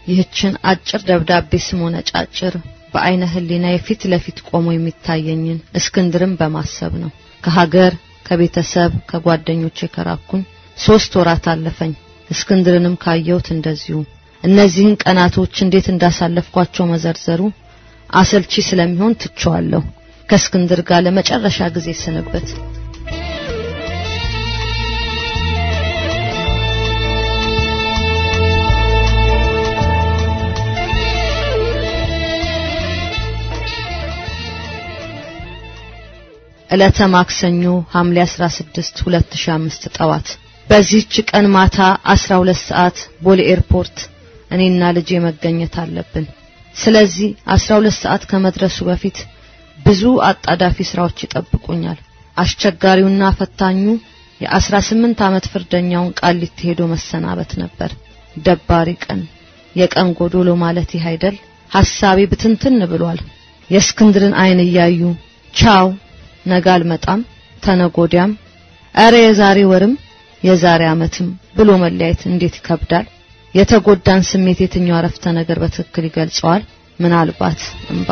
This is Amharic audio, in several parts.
ይህችን አጭር ደብዳቤ ስሞነ ጫጭር በአይነ ህሊና የፊት ለፊት ቆሞ የሚታየኝን እስክንድርን በማሰብ ነው። ከሀገር ከቤተሰብ ከጓደኞቼ ከራኩኝ ሶስት ወራት አለፈኝ። እስክንድርንም ካየሁት እንደዚሁ። እነዚህን ቀናቶች እንዴት እንዳሳለፍኳቸው መዘርዘሩ አሰልቺ ስለሚሆን ትቸዋለሁ። ከእስክንድር ጋር ለመጨረሻ ጊዜ ስንብት ዕለተ ማክሰኞ ሐምሌ 16 2005 ጠዋት በዚህች ቀን ማታ 12 ሰዓት ቦሌ ኤርፖርት እኔና ልጄ መገኘት አለብን። ስለዚህ 12 ሰዓት ከመድረሱ በፊት ብዙ አጣዳፊ ስራዎች ይጠብቁኛል። አስቸጋሪውና ፈታኙ የ18 ዓመት ፍርደኛውን ቃሊቲ ሄዶ መሰናበት ነበር። ደባሪ ቀን፣ የቀን ጎዶሎ ማለት ይህ አይደል? ሐሳቤ ብትንትን ብሏል። የእስክንድርን አይን እያዩ ቻው ነገ አልመጣም ተነጎዲያም እረ የዛሬ ወርም የዛሬ ዓመትም ብሎ መለያየት እንዴት ይከብዳል። የተጎዳን ስሜት የትኛው አረፍተ ነገር በትክክል ይገልጸዋል? ምናልባት እንባ።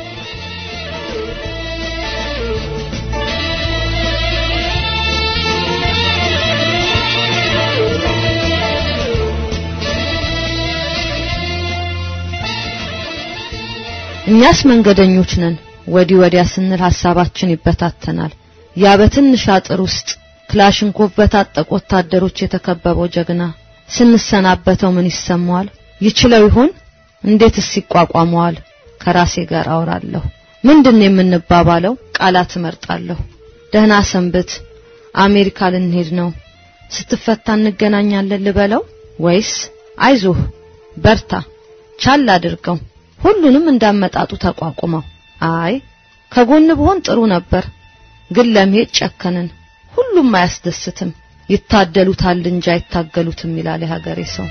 እኛስ መንገደኞች ነን። ወዲህ ወዲያ ስንል ሐሳባችን ይበታተናል። ያ በትንሽ አጥር ውስጥ ክላሽንኮቭ በታጠቁ ወታደሮች የተከበበው ጀግና ስንሰናበተው ምን ይሰማዋል? ይችለው ይሆን? እንዴትስ ይቋቋመዋል? ከራሴ ጋር አወራለሁ። ምንድን ነው የምንባባለው? ቃላት እመርጣለሁ። ደህና ሰንብት፣ አሜሪካ ልንሄድ ነው፣ ስትፈታ እንገናኛለን ልበለው ወይስ አይዞህ፣ በርታ፣ ቻል አድርገው፣ ሁሉንም እንዳመጣጡ ተቋቁመው አይ ከጎን ብሆን ጥሩ ነበር፣ ግን ለመሄድ ጨከንን። ሁሉም አያስደስትም። ይታደሉታል እንጂ አይታገሉትም ይላል የሀገሬ ሰው።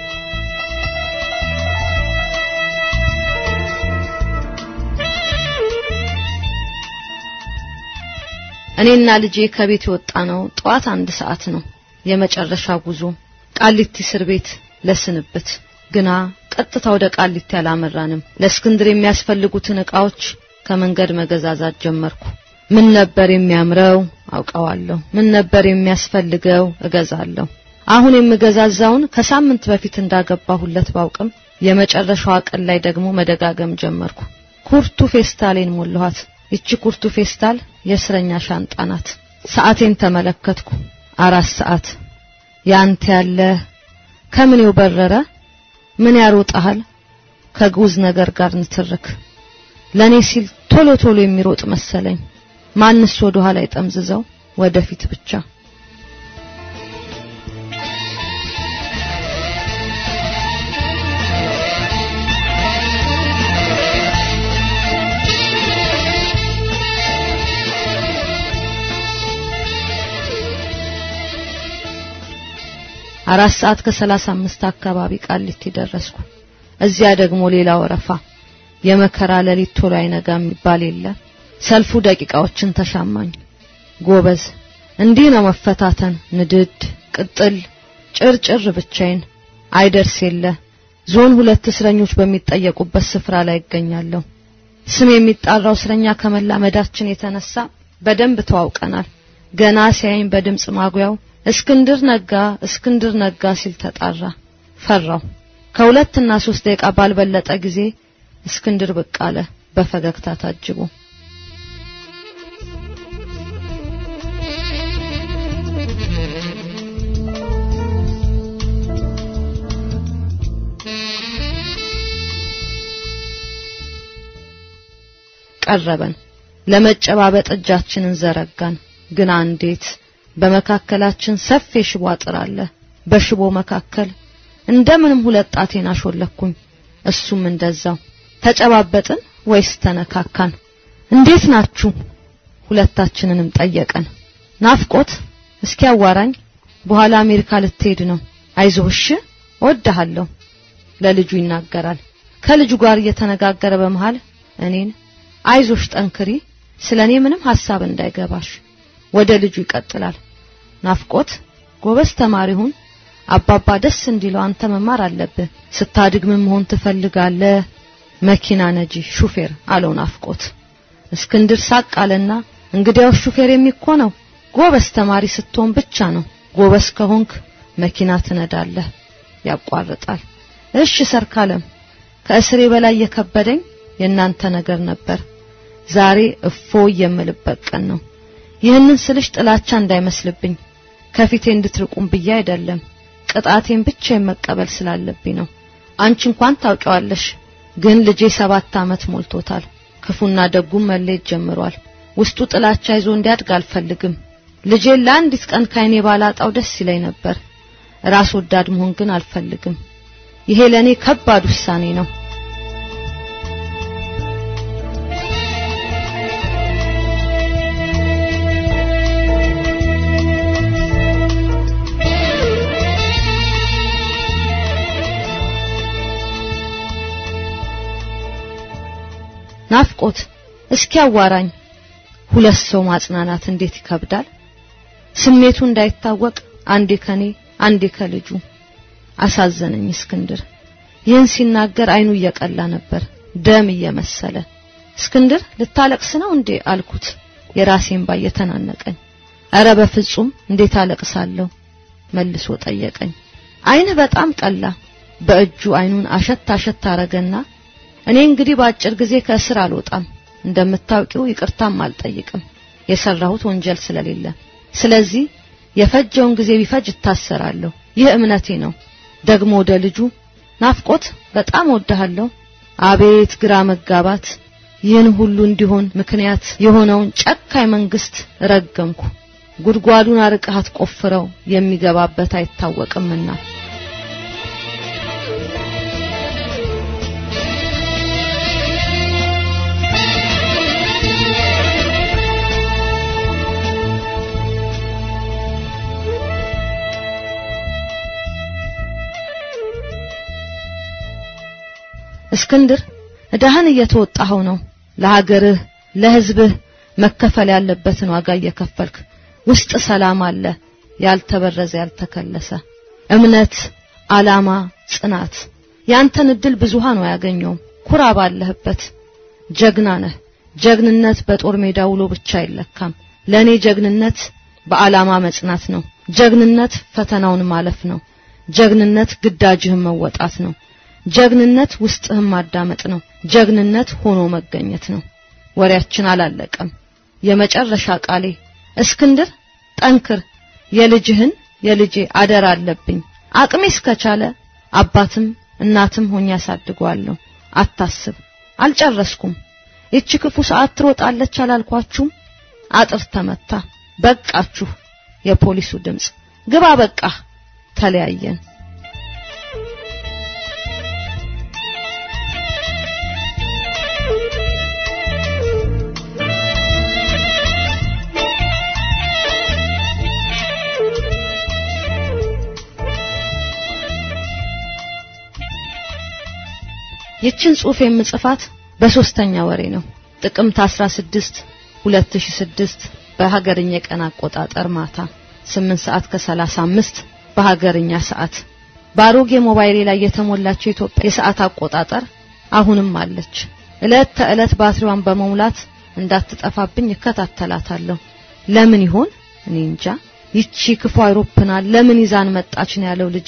እኔና ልጄ ከቤት የወጣ ነው ጠዋት አንድ ሰዓት ነው። የመጨረሻ ጉዞ ቃሊቲ እስር ቤት ለስንብት። ግና ቀጥታ ወደ ቃሊቲ አላመራንም። ለእስክንድር የሚያስፈልጉትን ዕቃዎች ከመንገድ መገዛዛት ጀመርኩ። ምን ነበር የሚያምረው አውቀዋለሁ። ምን ነበር የሚያስፈልገው እገዛለሁ። አሁን የምገዛዛውን ከሳምንት በፊት እንዳገባሁለት ባውቅም የመጨረሻዋ ቀን ላይ ደግሞ መደጋገም ጀመርኩ። ኩርቱ ፌስታሌን ሞላኋት። ይቺ ኩርቱ ፌስታል የእስረኛ ሻንጣ ናት። ሰዓቴን ተመለከትኩ። አራት ሰዓት። ያንተ ያለ ከምኔው በረረ? ምን ያሮጣሃል? ከግዑዝ ነገር ጋር ንትርክ ለኔ ሲል ቶሎ ቶሎ የሚሮጥ መሰለኝ። ማንስ ወደ ኋላ ይጠምዝዘው ወደፊት ብቻ። አራት ሰዓት ከሰላሳ አምስት አካባቢ ቃሊቲ ደረስኩ። እዚያ ደግሞ ሌላ ወረፋ። የመከራ ሌሊት ቶሎ አይነጋ የሚባል የለ። ሰልፉ ደቂቃዎችን ተሻማኝ። ጎበዝ፣ እንዲህ ነው መፈታተን። ንድድ፣ ቅጥል፣ ጭርጭር ብቻዬን አይደርስ የለ። ዞን ሁለት እስረኞች በሚጠየቁበት ስፍራ ላይ ይገኛለሁ። ስም የሚጣራው እስረኛ ከመላመዳችን የተነሳ በደንብ ተዋውቀናል። ገና ሲያይኝ በድምፅ ማጉያው እስክንድር ነጋ፣ እስክንድር ነጋ ሲል ተጣራ። ፈራው። ከሁለትና ሶስት ደቂቃ ባልበለጠ ጊዜ እስክንድር ብቅ አለ በፈገግታ ታጅቦ። ቀረበን። ለመጨባበጥ እጃችንን ዘረጋን። ግን እንዴት በመካከላችን ሰፊ የሽቦ አጥር አለ። በሽቦ መካከል እንደምንም ሁለት ጣቴን አሾለኩኝ። እሱም እንደዛው። ተጨባበጥን ወይስ ተነካካን? እንዴት ናችሁ? ሁለታችንንም ጠየቀን። ናፍቆት እስኪ አዋራኝ። በኋላ አሜሪካ ልትሄድ ነው። አይዞሽ እወድሃለሁ ለልጁ ይናገራል። ከልጁ ጋር እየተነጋገረ በመሃል እኔን አይዞሽ ጠንክሪ፣ ስለኔ ምንም ሐሳብ እንዳይገባሽ። ወደ ልጁ ይቀጥላል። ናፍቆት ጎበዝ ተማሪ ሁን፣ አባባ ደስ እንዲለው አንተ መማር አለብህ። ስታድግ ምን መሆን ትፈልጋለህ? መኪና ነጂ፣ ሹፌር አለው ናፍቆት። እስክንድር ሳቅ አለና እንግዲያው ሹፌር የሚኮነው ጎበዝ ተማሪ ስትሆን ብቻ ነው። ጎበዝ ከሆንክ መኪና ትነዳለህ። ያቋርጣል። እሺ ሰርካለም፣ ከእስሬ በላይ የከበደኝ የእናንተ ነገር ነበር። ዛሬ እፎ የምልበት ቀን ነው። ይህንን ስልሽ ጥላቻ እንዳይመስልብኝ ከፊቴ እንድትርቁም ብዬ አይደለም፣ ቅጣቴን ብቻ መቀበል ስላለብኝ ነው። አንቺ እንኳን ታውቂዋለሽ፣ ግን ልጄ ሰባት ዓመት ሞልቶታል። ክፉና ደጉም መለየት ጀምሯል። ውስጡ ጥላቻ ይዞ እንዲያድግ አልፈልግም። ልጄን ለአንዲት ቀን ካይኔ ባላጣው ደስ ይለኝ ነበር። ራስ ወዳድ መሆን ግን አልፈልግም። ይሄ ለኔ ከባድ ውሳኔ ነው። ናፍቆት እስኪ አዋራኝ። ሁለት ሰው ማጽናናት እንዴት ይከብዳል። ስሜቱ እንዳይታወቅ አንዴ ከኔ አንዴ ከልጁ አሳዘነኝ እስክንድር። ይህን ሲናገር አይኑ እየቀላ ነበር፣ ደም እየመሰለ። እስክንድር ልታለቅስ ነው እንዴ አልኩት፣ የራሴን ባ እየተናነቀኝ። ኧረ በፍጹም እንዴት አለቅሳለሁ መልሶ ጠየቀኝ። አይንህ በጣም ቀላ። በእጁ አይኑን አሸት አሸት አረገና እኔ እንግዲህ በአጭር ጊዜ ከእስር አልወጣም፣ እንደምታውቂው ይቅርታም አልጠይቅም የሰራሁት ወንጀል ስለሌለ። ስለዚህ የፈጀውን ጊዜ ቢፈጅ እታሰራለሁ። ይህ እምነቴ ነው። ደግሞ ወደ ልጁ ናፍቆት በጣም ወድሃለሁ። አቤት ግራ መጋባት! ይህን ሁሉ እንዲሆን ምክንያት የሆነውን ጨካኝ መንግስት ረገምኩ። ጉድጓዱን አርቀሃት ቆፍረው የሚገባበት አይታወቅምና እስክንድር እዳህን እየተወጣኸው ነው። ለሀገርህ ለህዝብህ መከፈል ያለበትን ዋጋ እየከፈልክ ውስጥ ሰላም አለ፣ ያልተበረዘ ያልተከለሰ እምነት፣ አላማ፣ ጽናት። ያንተን እድል ብዙሃን ነው ያገኘው። ኩራ ባለህበት። ጀግና ነህ። ጀግንነት በጦር ሜዳ ውሎ ብቻ አይለካም። ለኔ ጀግንነት በአላማ መጽናት ነው። ጀግንነት ፈተናውን ማለፍ ነው። ጀግንነት ግዳጅህን መወጣት ነው። ጀግንነት ውስጥህን ማዳመጥ ነው። ጀግንነት ሆኖ መገኘት ነው። ወሬያችን አላለቀም። የመጨረሻ ቃሌ እስክንድር ጠንክር። የልጅህን የልጄ አደራ አለብኝ። አቅሜ እስከቻለ አባትም እናትም ሆኜ ያሳድገዋለሁ። አታስብ፣ አልጨረስኩም። ይቺ ክፉ ሰዓት ትሮጣለች አላልኳችሁም? አጥር ተመታ። በቃችሁ። የፖሊሱ ድምጽ ግባ፣ በቃ ተለያየን። ይችን ጽሑፍ የምጽፋት በሶስተኛ ወሬ ነው። ጥቅምት 16 2006 በሀገርኛ የቀን አቆጣጠር ማታ 8 ሰዓት ከ35 በሀገርኛ ሰዓት በአሮጌ ሞባይሌ ላይ የተሞላችው የኢትዮጵያ የሰዓት አቆጣጠር አሁንም አለች። እለት ተዕለት ባትሪዋን በመሙላት እንዳትጠፋብኝ እከታተላታለሁ። ለምን ይሆን እኔ እንጃ። ይቺ ክፉ አይሮፕላን ለምን ይዛን መጣች ነው ያለው ልጄ።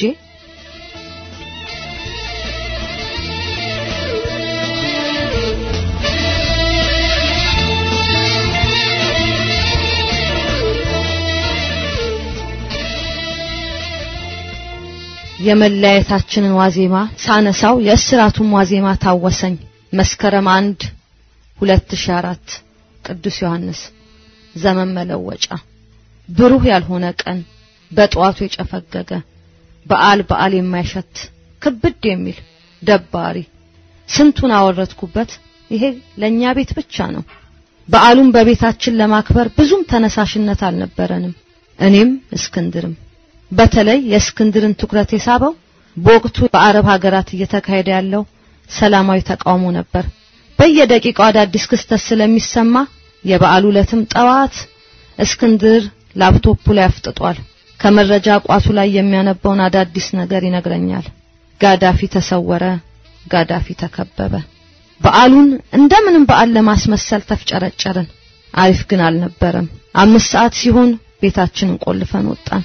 የመለያየታችንን ዋዜማ ሳነሳው የእስራቱን ዋዜማ ታወሰኝ። መስከረም አንድ 2004 ቅዱስ ዮሐንስ ዘመን መለወጫ ብሩህ ያልሆነ ቀን በጠዋቱ የጨፈገገ በዓል በዓል የማይሸት ክብድ የሚል ደባሪ ስንቱን አወረድኩበት። ይሄ ለኛ ቤት ብቻ ነው። በዓሉን በቤታችን ለማክበር ብዙም ተነሳሽነት አልነበረንም። እኔም እስክንድርም በተለይ የእስክንድርን ትኩረት የሳበው በወቅቱ በአረብ ሀገራት እየተካሄደ ያለው ሰላማዊ ተቃውሞ ነበር። በየደቂቃው አዳዲስ ክስተት ስለሚሰማ የበዓሉ ዕለትም ጠዋት እስክንድር ላፕቶፑ ላይ አፍጥጧል። ከመረጃ ቋቱ ላይ የሚያነበውን አዳዲስ ነገር ይነግረኛል። ጋዳፊ ተሰወረ፣ ጋዳፊ ተከበበ። በዓሉን እንደምንም በዓል ለማስመሰል ተፍጨረጨርን። አሪፍ ግን አልነበረም። አምስት ሰዓት ሲሆን ቤታችንን ቆልፈን ወጣን።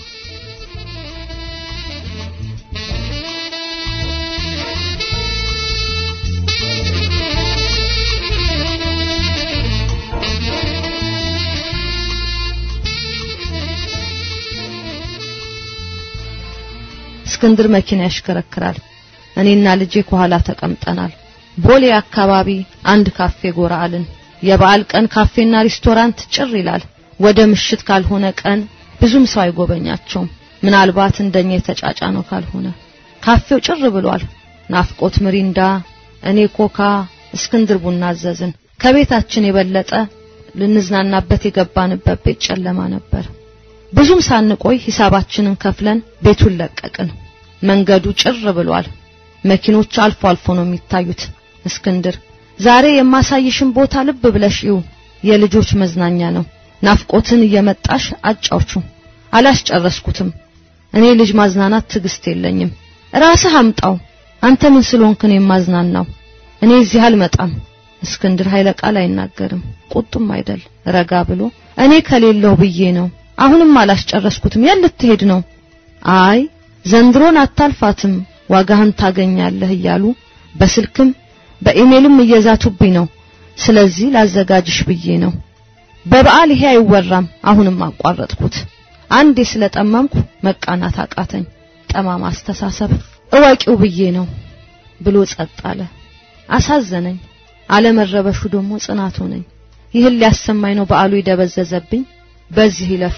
እስክንድር መኪና ያሽከረክራል። እኔና ልጄ ከኋላ ተቀምጠናል። ቦሌ አካባቢ አንድ ካፌ ጎራ አልን። የበዓል ቀን ካፌና ሬስቶራንት ጭር ይላል። ወደ ምሽት ካልሆነ ቀን ብዙም ሰው አይጎበኛቸውም። ምናልባት እንደኛ የተጫጫ ነው ካልሆነ ካፌው ጭር ብሏል። ናፍቆት ምሪንዳ፣ እኔ ኮካ፣ እስክንድር ቡና አዘዝን። ከቤታችን የበለጠ ልንዝናናበት የገባንበት ቤት ጨለማ ነበር። ብዙም ሳንቆይ ሂሳባችንን ከፍለን ቤቱን ለቀቅን። መንገዱ ጭር ብሏል። መኪኖች አልፎ አልፎ ነው የሚታዩት። እስክንድር ዛሬ የማሳይሽን ቦታ ልብ ብለሽ ይው የልጆች መዝናኛ ነው። ናፍቆትን እየመጣሽ አጫውቹ። አላስጨረስኩትም። እኔ ልጅ ማዝናናት ትዕግስት የለኝም። ራስህ አምጣው። አንተ ምን ስለሆንክ ነው የማዝናናው? እኔ እዚህ አልመጣም። እስክንድር ኃይለ ቃል አይናገርም። ቁጡም አይደል። ረጋ ብሎ እኔ ከሌለው ብዬ ነው። አሁንም አላስጨረስኩትም። የት ልትሄድ ነው? አይ ዘንድሮን አታልፋትም፣ ዋጋህን ታገኛለህ እያሉ በስልክም በኢሜልም እየዛቱብኝ ነው። ስለዚህ ላዘጋጅሽ ብዬ ነው። በበዓል ይሄ አይወራም። አሁንም አቋረጥኩት። አንዴ ስለጠመምኩ መቃናት አቃተኝ። ጠማማ አስተሳሰብ እወቂው ብዬ ነው ብሎ ጸጥ አለ። አሳዘነኝ። አለመረበሹ ደግሞ ጽናት ሆነኝ። ይህን ሊያሰማኝ ነው በዓሉ የደበዘዘብኝ። በዚህ ይለፍ።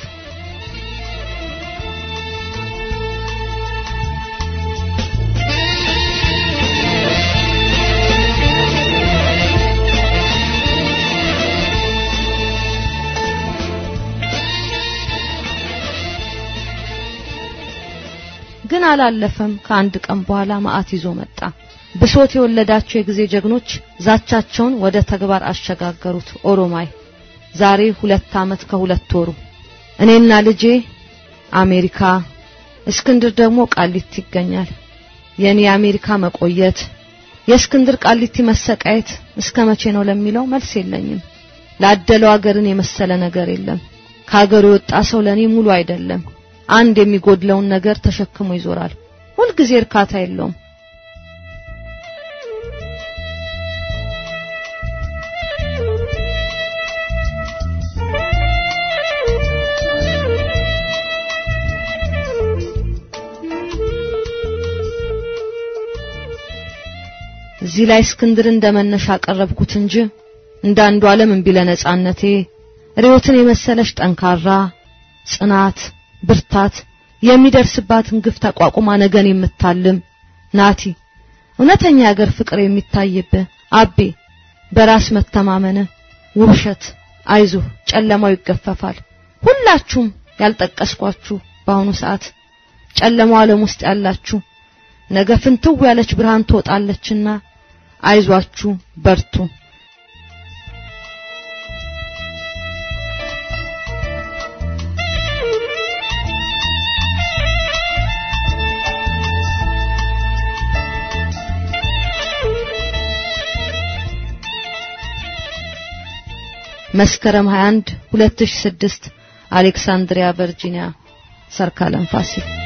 ግን አላለፈም። ከአንድ ቀን በኋላ መዓት ይዞ መጣ። ብሶት የወለዳቸው የጊዜ ጀግኖች ዛቻቸውን ወደ ተግባር አሸጋገሩት። ኦሮማይ ዛሬ ሁለት ዓመት ከሁለት ወሩ እኔና ልጄ አሜሪካ፣ እስክንድር ደግሞ ቃሊቲ ይገኛል። የኔ የአሜሪካ መቆየት፣ የእስክንድር ቃሊቲ መሰቃየት እስከ መቼ ነው ለሚለው መልስ የለኝም። ላደለው አገርን የመሰለ ነገር የለም። ከሀገሩ የወጣ ሰው ለኔ ሙሉ አይደለም። አንድ የሚጎድለውን ነገር ተሸክሞ ይዞራል። ሁልጊዜ እርካታ የለውም። እዚህ ላይ እስክንድር እንደመነሻ አቀረብኩት እንጂ እንደ አንዱ ዓለም እምቢ ለነጻነቴ ርዮትን የመሰለሽ ጠንካራ ጽናት ብርታት የሚደርስባትን ግፍ ተቋቁማ ነገን የምታልም ናቲ እውነተኛ የአገር ፍቅር የሚታይብህ አቤ በራስ መተማመን ውብሸት አይዞህ ጨለማው ይገፈፋል ሁላችሁም ያልጠቀስኳችሁ በአሁኑ ሰዓት ጨለማው ዓለም ውስጥ ያላችሁ ነገ ፍንትው ያለች ብርሃን ትወጣለችና አይዟችሁ በርቱ መስከረም 21 2006 አሌክሳንድሪያ ቨርጂኒያ ሰርካለም ፋሲል